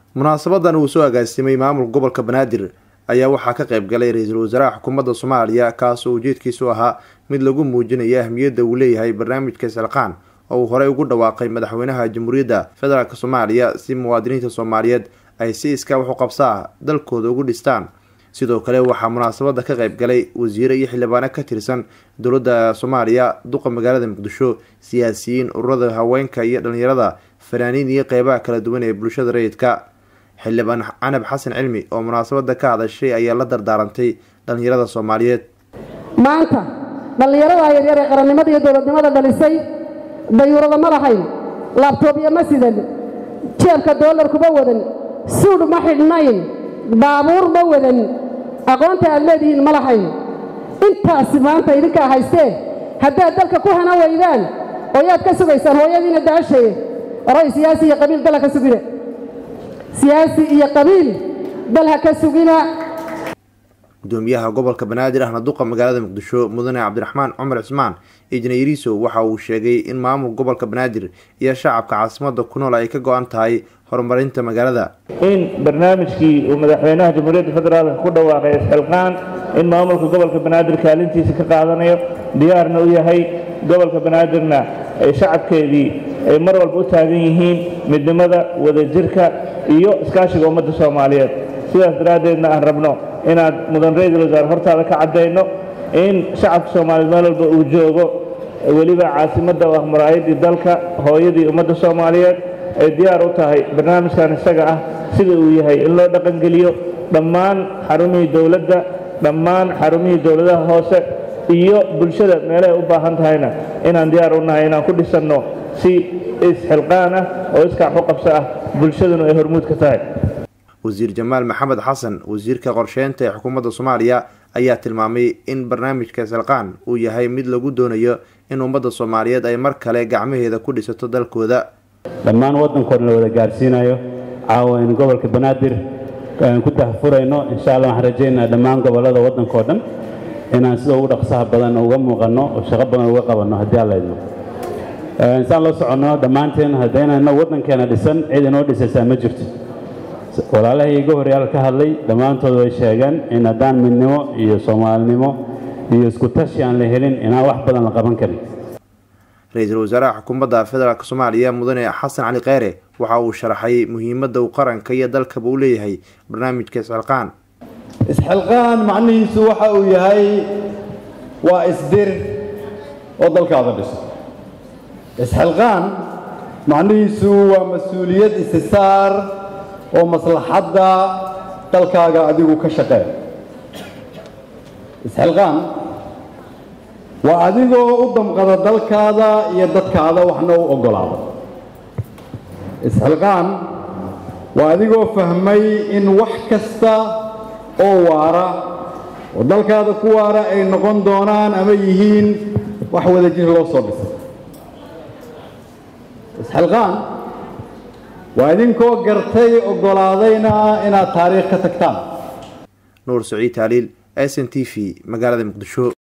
munaasabadan uu soo agaasimay maamulka gobolka banaadir ayaa waxaa ka qayb galay ra-iisul wasaaraha xukuumadda soomaaliya kaasoo ujeedkiisu ahaa mid lagu muujinayo ahmiyadda uu leeyahay barnaamijka isxilqaan oo uu horey ugu dhawaaqay madaxweynaha jamhuuriyadda federaalk soomaaliya si muwaadiniinta soomaaliyeed ay si iskaa wax u qabsaa dalkooda ugu dhistaan sidoo kale waxaa munaasabada ka qayb galay wasiire iyo xildhibaano ka tirsan dowladda soomaaliya duqa magaalada muqdisho siyaasiyiin ururada haweenka iyo dhalinyarada fanaaniin iyo qeybaha kala duwan ee bulshada rayidka xildhibaan canab xasan cilmi oo munaasabada ka hadashay ayaa la dardaarantay dhalinyarada soomaaliyeed maanta dhallinyarada yaryar ee qarannimada iyo dowladnimada dhalisay dayuurada ma lahayn laabtoobyo ma sidan jeebka doolar kuma wadan suudh ma xidhnayn baabuur ma wadan aqoonta aad leedihiin ma lahayn intaasi maanta idinkaa haystee haddaad dalka ku hana waydaan oo yaad ka sugaysaan hooyadiina daashaye oray siyaasi iyo qabiil dal ha ka sugina siyaasi iyo qabiil dal ha ka sugina gudoomiyaha gobolka banaadir ahna duqa magaalada muqdisho mudane cabdiraxmaan cumar cismaan ijnayriiso waxa uu sheegay in maamulka gobolka banaadir iyo shacabka caasimada ku nool ay ka go-an tahay horumarinta magaalada in barnaamijkii uu madaxweynaha jamhuuriyadda federaalk ku dhawaaqay isxilqaan in maamulka gobolka banaadir kaalintiisa ka qaadanayo diyaarna u yahay gobolka banaadirna ay shacabkeedii ay mar walba u taagan yihiin midnimada wadajirka iyo iskaashiga ummadda soomaaliyeed sidaas daraaddeedna aan rabno inaad mudan ra-iisul wasaare hortaada ka caddayno in shacabka soomaaliyeed meel walba uu joogo weliba caasimadda oo ah maraayadii dalka hooyadii ummadda soomaaliyeed ay diyaar u tahay barnaamijkan isaga ah sida uu yahay in loo dhaqangeliyo dhammaan xarumihii dowladda dhammaan xarumihii dowladaha hoose iyo bulshada meelahay u baahan tahayna inaan diyaar u nahay inaan ku dhisanno si isxilqaan ah oo iskaax u qabso ah bulshaduna ay hormuud ka tahay wasiir jamaal maxamed xasan wasiirka qorsheynta ee xukuumadda soomaaliya ayaa tilmaamay in barnaamijka isxilqaan uu yahay mid lagu doonayo in ummadda soomaaliyeed ay mar kale gacmaheeda ku dhisato dalkooda dhammaan waddankoodna la wada gaarsiinayo caawa in gobolka banaadir aan ku dahfurayno insha allah waxaan rajaynaa dhammaan gobollada waddankao dhan inaan sida ugu dhaqsaha badan uga muuqanno oo shaqo badan uga qabanno haddii alla idmo insaan la soconno dhammaanteen haddaynayno waddankeena dhisan cid inoo dhisaysaa ma jirto walaalahai iga horyaal ka hadlay dhammaantood way sheegeen in haddaan midnimo iyo soomaalinimo iyo isku tashi aan la helin inaan wax badan la qaban karin ra-iisul wasaaraha xukuumadda federaalk soomaaliya mudane xasan cali kheyre waxa uu sharaxay muhiimadda uu qaranka iyo dalkaba u leeyahay barnaamijka isxilqaan isxilqaan macnihiisu waxa uu yahay waa isdir oo dalkaada dhiso isxilqaan macnihiisu waa mas-uuliyad isisaar oo maslaxadda dalkaaga adigu ka shaqee isxilqaan waa adigoo u damqada dalkaada iyo dadkaada waxna u oggolaada isxilqaan waa adigoo fahmay in wax kasta oo waara oo dalkaada ku waara ay noqon doonaan ama yihiin wax wadajir loo soo dhisay isxilqaan waa idinkoo gartay oggolaadayna inaad taariikh ka tagtaan nuur saciid taaliil s n t v magaalada muqdisho